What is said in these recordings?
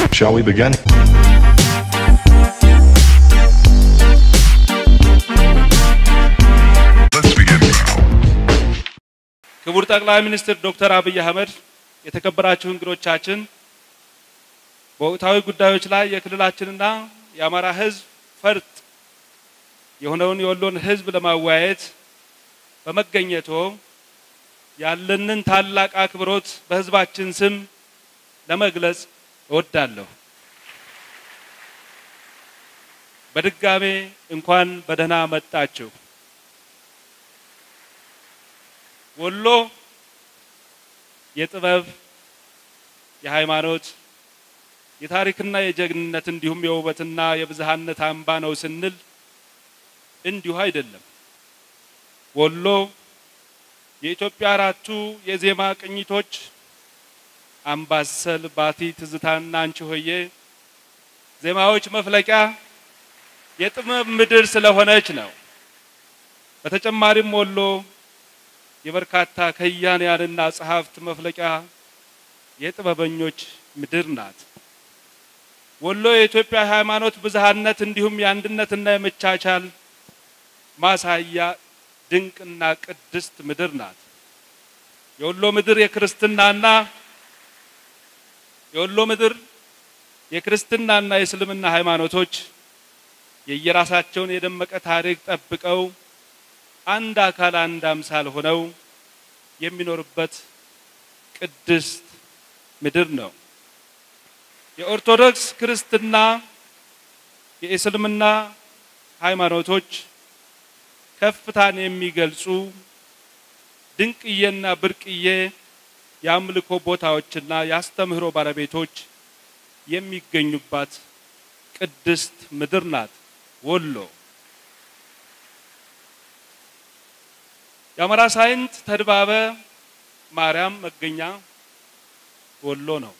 Shall we begin? Let's begin now. ክቡር ጠቅላይ ሚኒስትር ዶክተር አብይ አህመድ፣ የተከበራችሁ እንግዶቻችን፣ በወቅታዊ ጉዳዮች ላይ የክልላችንና የአማራ ሕዝብ ፈርጥ የሆነውን የወሎን ሕዝብ ለማወያየት በመገኘቶ ያለንን ታላቅ አክብሮት በሕዝባችን ስም ለመግለጽ እወዳለሁ። በድጋሜ እንኳን በደህና መጣችሁ። ወሎ የጥበብ፣ የሃይማኖት፣ የታሪክና የጀግንነት እንዲሁም የውበትና የብዝሃነት አምባ ነው ስንል እንዲሁ አይደለም። ወሎ የኢትዮጵያ አራቱ የዜማ ቅኝቶች አምባሰል፣ ባቲ፣ ትዝታና አንቺ ሆዬ ዜማዎች መፍለቂያ የጥበብ ምድር ስለሆነች ነው። በተጨማሪም ወሎ የበርካታ ከያንያንና ጸሐፍት መፍለቂያ የጥበበኞች ምድር ናት። ወሎ የኢትዮጵያ ሃይማኖት ብዝሃነት እንዲሁም የአንድነትና የመቻቻል ማሳያ ድንቅና ቅድስት ምድር ናት። የወሎ ምድር የክርስትናና የወሎ ምድር የክርስትናና የእስልምና ሃይማኖቶች የየራሳቸውን የደመቀ ታሪክ ጠብቀው አንድ አካል አንድ አምሳል ሆነው የሚኖርበት ቅድስት ምድር ነው። የኦርቶዶክስ ክርስትና፣ የእስልምና ሃይማኖቶች ከፍታን የሚገልጹ ድንቅዬና ብርቅዬ የአምልኮ ቦታዎችና የአስተምህሮ ባለቤቶች የሚገኙባት ቅድስት ምድር ናት ወሎ። የአማራ ሳይንት ተድባበ ማርያም መገኛ ወሎ ነው።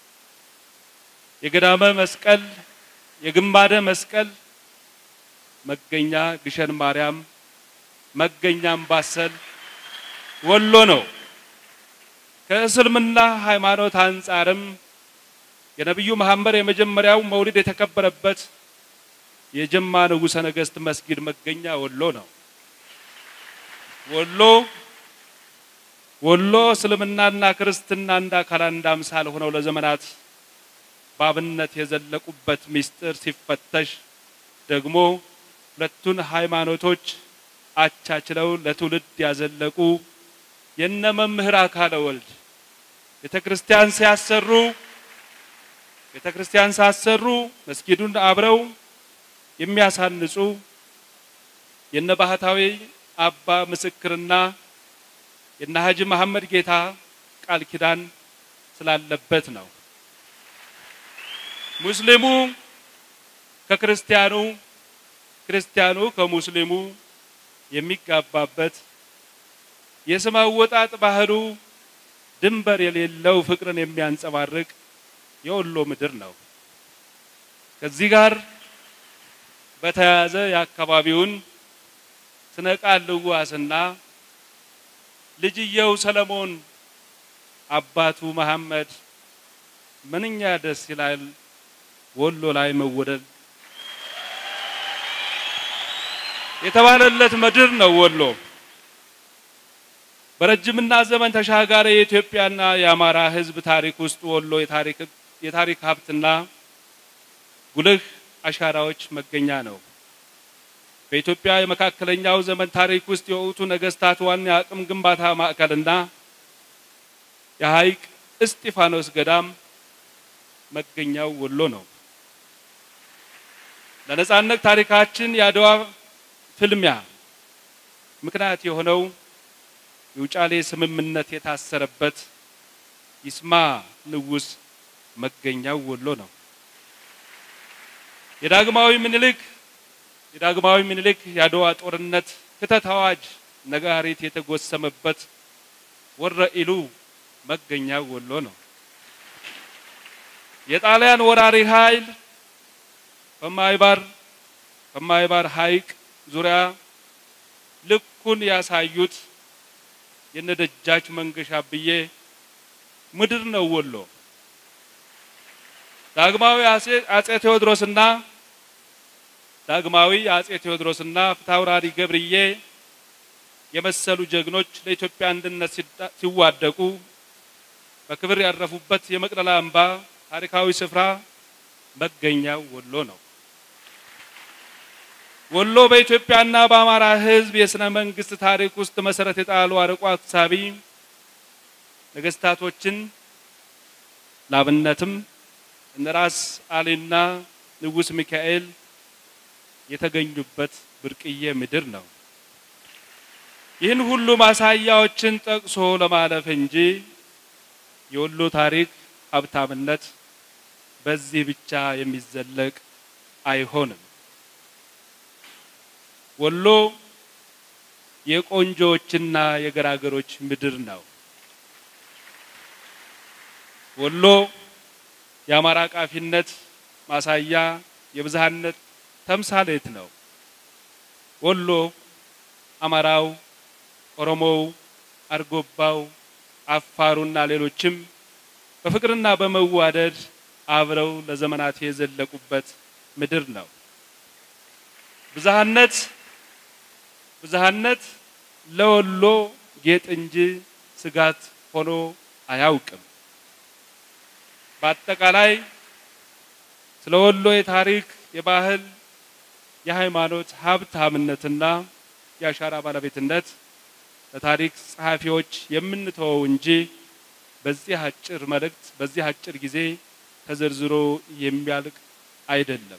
የገዳመ መስቀል የግማደ መስቀል መገኛ ግሸን ማርያም መገኛ አምባሰል ወሎ ነው። ከእስልምና ሃይማኖት አንጻርም የነቢዩ መሐመድ የመጀመሪያው መውሊድ የተከበረበት የጀማ ንጉሠ ነገሥት መስጊድ መገኛ ወሎ ነው። ወሎ ወሎ እስልምናና ክርስትና እንደ አካል አንድ አምሳል ሆነው ለዘመናት በአብነት የዘለቁበት ምስጢር ሲፈተሽ ደግሞ ሁለቱን ሃይማኖቶች አቻችለው ለትውልድ ያዘለቁ የነ መምህር አካለ ወልድ ቤተ ክርስቲያን ሲያሰሩ ቤተ ክርስቲያን ሳሰሩ መስጊዱን አብረው የሚያሳንጹ የነ ባህታዊ አባ ምስክርና የነ ሀጂ መሐመድ ጌታ ቃል ኪዳን ስላለበት ነው። ሙስሊሙ ከክርስቲያኑ ክርስቲያኑ ከሙስሊሙ የሚጋባበት የስም አወጣጥ ባህሉ ድንበር የሌለው ፍቅርን የሚያንጸባርቅ የወሎ ምድር ነው። ከዚህ ጋር በተያያዘ የአካባቢውን ስነ ቃል ልዋስና ልጅየው ሰለሞን አባቱ መሐመድ ምንኛ ደስ ይላል ወሎ ላይ መወደድ የተባለለት ምድር ነው ወሎ። በረጅምና ዘመን ተሻጋሪ የኢትዮጵያና የአማራ ሕዝብ ታሪክ ውስጥ ወሎ የታሪክ ሀብትና ጉልህ አሻራዎች መገኛ ነው። በኢትዮጵያ የመካከለኛው ዘመን ታሪክ ውስጥ የወቅቱ ነገስታት ዋና የአቅም ግንባታ ማዕከልና የሐይቅ እስጢፋኖስ ገዳም መገኛው ወሎ ነው። ለነጻነት ታሪካችን የአድዋ ፍልሚያ ምክንያት የሆነው የውጫሌ ስምምነት የታሰረበት ይስማ ንጉሥ መገኛው ወሎ ነው። የዳግማዊ ምኒልክ የዳግማዊ ምኒልክ የአድዋ ጦርነት ክተት አዋጅ ነጋሪት የተጎሰመበት ወረኢሉ መገኛው ወሎ ነው። የጣሊያን ወራሪ ኃይል በማይባር በማይባር ሐይቅ ዙሪያ ልኩን ያሳዩት የነደጃች መንገሻ ብዬ ምድር ነው ወሎ። ዳግማዊ አጼ ቴዎድሮስና ዳግማዊ አጼ ቴዎድሮስና ፊታውራሪ ገብርዬ የመሰሉ ጀግኖች ለኢትዮጵያ አንድነት ሲዋደቁ በክብር ያረፉበት የመቅደላ አምባ ታሪካዊ ስፍራ መገኛው ወሎ ነው። ወሎ በኢትዮጵያና በአማራ ሕዝብ የስነ መንግስት ታሪክ ውስጥ መሰረት የጣሉ አርቆ አሳቢ ነገስታቶችን ላብነትም እነ ራስ አሊና ንጉስ ሚካኤል የተገኙበት ብርቅዬ ምድር ነው። ይህን ሁሉ ማሳያዎችን ጠቅሶ ለማለፍ እንጂ የወሎ ታሪክ ሀብታምነት በዚህ ብቻ የሚዘለቅ አይሆንም። ወሎ የቆንጆዎችና የገራገሮች ምድር ነው። ወሎ የአማራ ቃፊነት ማሳያ፣ የብዝሃነት ተምሳሌት ነው። ወሎ አማራው፣ ኦሮሞው፣ አርጎባው፣ አፋሩና ሌሎችም በፍቅርና በመዋደድ አብረው ለዘመናት የዘለቁበት ምድር ነው። ብዝሃነት ብዝሃነት ለወሎ ጌጥ እንጂ ስጋት ሆኖ አያውቅም። በአጠቃላይ ስለ ወሎ የታሪክ፣ የባህል፣ የሃይማኖት ሀብታምነትና የአሻራ ባለቤትነት ለታሪክ ጸሐፊዎች የምንተወው እንጂ በዚህ አጭር መልእክት በዚህ አጭር ጊዜ ተዘርዝሮ የሚያልቅ አይደለም።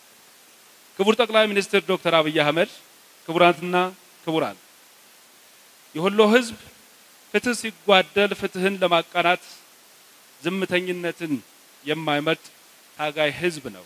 ክቡር ጠቅላይ ሚኒስትር ዶክተር አብይ አህመድ፣ ክቡራትና ክቡራን፣ የወሎ ሕዝብ ፍትህ ሲጓደል ፍትህን ለማቃናት ዝምተኝነትን የማይመርጥ ታጋይ ሕዝብ ነው።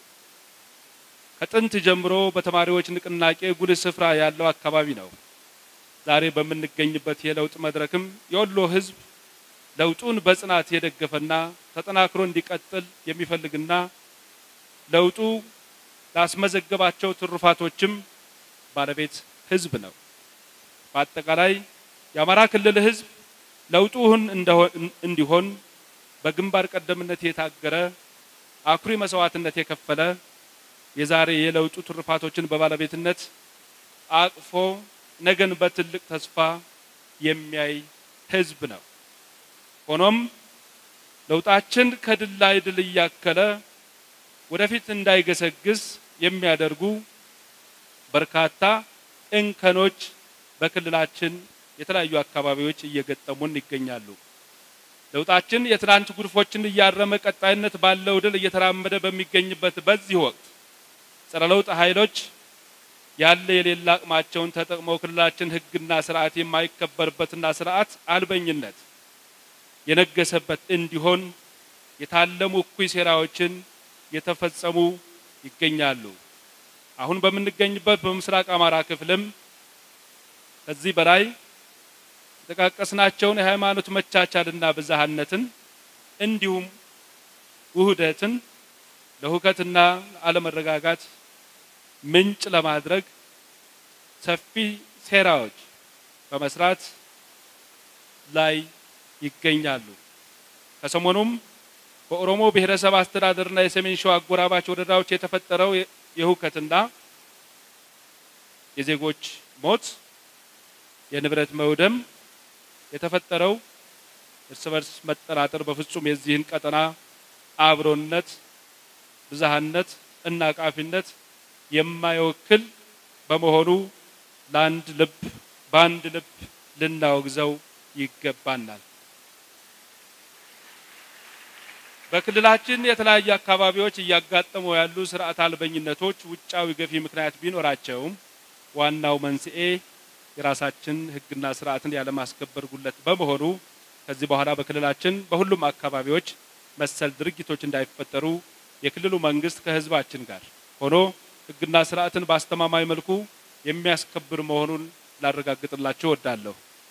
ከጥንት ጀምሮ በተማሪዎች ንቅናቄ ጉልህ ስፍራ ያለው አካባቢ ነው። ዛሬ በምንገኝበት የለውጥ መድረክም የወሎ ሕዝብ ለውጡን በጽናት የደገፈና ተጠናክሮ እንዲቀጥል የሚፈልግና ለውጡ ላስመዘገባቸው ትሩፋቶችም ባለቤት ህዝብ ነው። በአጠቃላይ የአማራ ክልል ህዝብ ለውጡን እንዲሆን በግንባር ቀደምነት የታገረ አኩሪ መስዋዕትነት የከፈለ የዛሬ የለውጡ ትሩፋቶችን በባለቤትነት አቅፎ ነገን በትልቅ ተስፋ የሚያይ ህዝብ ነው። ሆኖም ለውጣችን ከድል ላይ ድል እያከለ ወደፊት እንዳይገሰግስ የሚያደርጉ በርካታ እንከኖች በክልላችን የተለያዩ አካባቢዎች እየገጠሙን ይገኛሉ። ለውጣችን የትናንት ጉድፎችን እያረመ ቀጣይነት ባለው ድል እየተራመደ በሚገኝበት በዚህ ወቅት ጸረ ለውጥ ኃይሎች ያለ የሌላ አቅማቸውን ተጠቅመው ክልላችን ህግና ስርዓት የማይከበርበትና ስርዓት አልበኝነት የነገሰበት እንዲሆን የታለሙ እኩይ ሴራዎችን የተፈጸሙ ይገኛሉ። አሁን በምንገኝበት በምስራቅ አማራ ክፍልም ከዚህ በላይ የጠቃቀስናቸውን የሃይማኖት መቻቻልና ብዝሃነትን እንዲሁም ውህደትን ለሁከትና አለመረጋጋት ምንጭ ለማድረግ ሰፊ ሴራዎች በመስራት ላይ ይገኛሉ። ከሰሞኑም በኦሮሞ ብሔረሰብ አስተዳደርና የሰሜን ሸዋ አጎራባች ወረዳዎች የተፈጠረው የሁከትና የዜጎች ሞት፣ የንብረት መውደም የተፈጠረው እርስ በርስ መጠራጠር በፍጹም የዚህን ቀጠና አብሮነት፣ ብዝሃነት እና ቃፊነት የማይወክል በመሆኑ ለአንድ ልብ በአንድ ልብ ልናወግዘው ይገባናል። በክልላችን የተለያዩ አካባቢዎች እያጋጠሙ ያሉ ስርዓት አልበኝነቶች ውጫዊ ገፊ ምክንያት ቢኖራቸውም ዋናው መንስኤ የራሳችን ሕግና ስርዓትን ያለማስከበር ጉለት በመሆኑ ከዚህ በኋላ በክልላችን በሁሉም አካባቢዎች መሰል ድርጊቶች እንዳይፈጠሩ የክልሉ መንግስት ከህዝባችን ጋር ሆኖ ሕግና ስርዓትን በአስተማማኝ መልኩ የሚያስከብር መሆኑን ላረጋግጥላችሁ እወዳለሁ።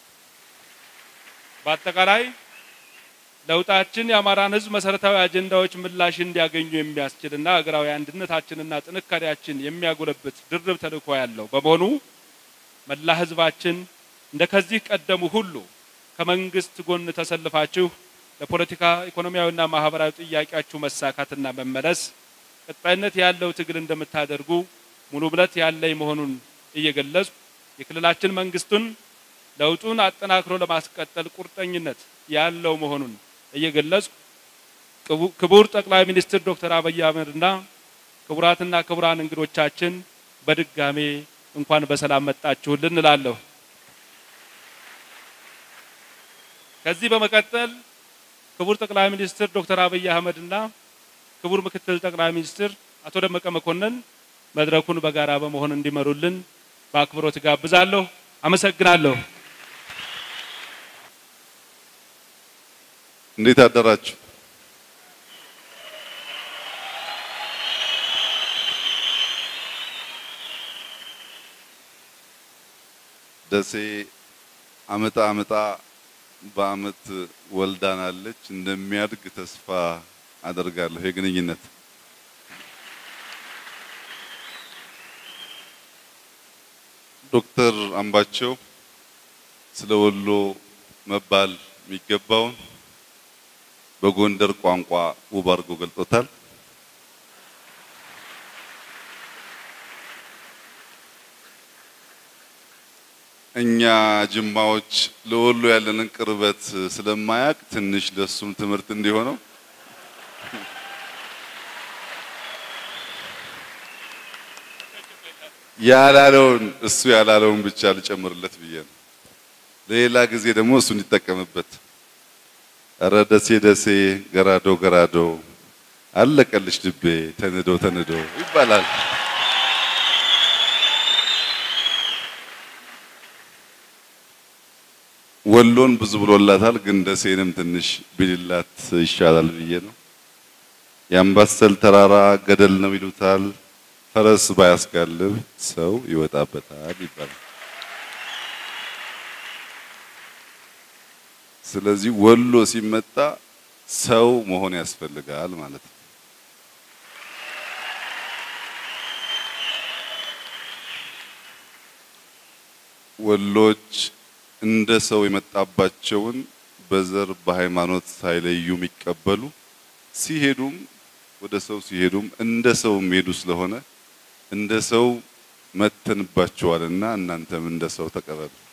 በአጠቃላይ ለውጣችን የአማራን ህዝብ መሰረታዊ አጀንዳዎች ምላሽ እንዲያገኙ የሚያስችልና ሀገራዊ አንድነታችንና ጥንካሬያችን የሚያጎለብት ድርብ ተልዕኮ ያለው በመሆኑ መላ ህዝባችን እንደ ከዚህ ቀደሙ ሁሉ ከመንግስት ጎን ተሰልፋችሁ ለፖለቲካ ኢኮኖሚያዊና ማህበራዊ ጥያቄያችሁ መሳካትና መመለስ ቀጣይነት ያለው ትግል እንደምታደርጉ ሙሉ እምነት ያለኝ መሆኑን እየገለጽኩ የክልላችን መንግስቱን ለውጡን አጠናክሮ ለማስቀጠል ቁርጠኝነት ያለው መሆኑን እየገለጽኩ ክቡር ጠቅላይ ሚኒስትር ዶክተር አብይ አህመድና ክቡራትና ክቡራን እንግዶቻችን በድጋሜ እንኳን በሰላም መጣችሁልን እላለሁ። ከዚህ በመቀጠል ክቡር ጠቅላይ ሚኒስትር ዶክተር አብይ አህመድና ክቡር ምክትል ጠቅላይ ሚኒስትር አቶ ደመቀ መኮንን መድረኩን በጋራ በመሆን እንዲመሩልን በአክብሮት ጋብዛለሁ። አመሰግናለሁ። እንዴት አደራችሁ? ደሴ አመጣ አመጣ በአመት ወልዳናለች። እንደሚያድግ ተስፋ አደርጋለሁ። የግንኙነት ዶክተር አምባቸው ስለ ወሎ መባል የሚገባውን በጎንደር ቋንቋ ውብ አድርጎ ገልጦታል። እኛ ጅማዎች ለወሎ ያለንን ቅርበት ስለማያውቅ ትንሽ ለሱም ትምህርት እንዲሆነው ያላለውን እሱ ያላለውን ብቻ ልጨምርለት ብዬ ነው። ለሌላ ጊዜ ደግሞ እሱ እንዲጠቀምበት። እረ ደሴ ደሴ ገራዶ ገራዶ አለቀልሽ ልቤ ተንዶ ተንዶ ይባላል። ወሎን ብዙ ብሎላታል፣ ግን ደሴንም ትንሽ ቢልላት ይሻላል ብዬ ነው። የአምባሰል ተራራ ገደል ነው ይሉታል፣ ፈረስ ባያስጋልብ ሰው ይወጣበታል ይባላል። ስለዚህ ወሎ ሲመጣ ሰው መሆን ያስፈልጋል ማለት ነው። ወሎች እንደ ሰው የመጣባቸውን በዘር በሃይማኖት ሳይለዩ የሚቀበሉ ሲሄዱም ወደ ሰው ሲሄዱም እንደ ሰው የሚሄዱ ስለሆነ እንደ ሰው መተንባቸዋልና እናንተም እንደ ሰው ተቀበሉ።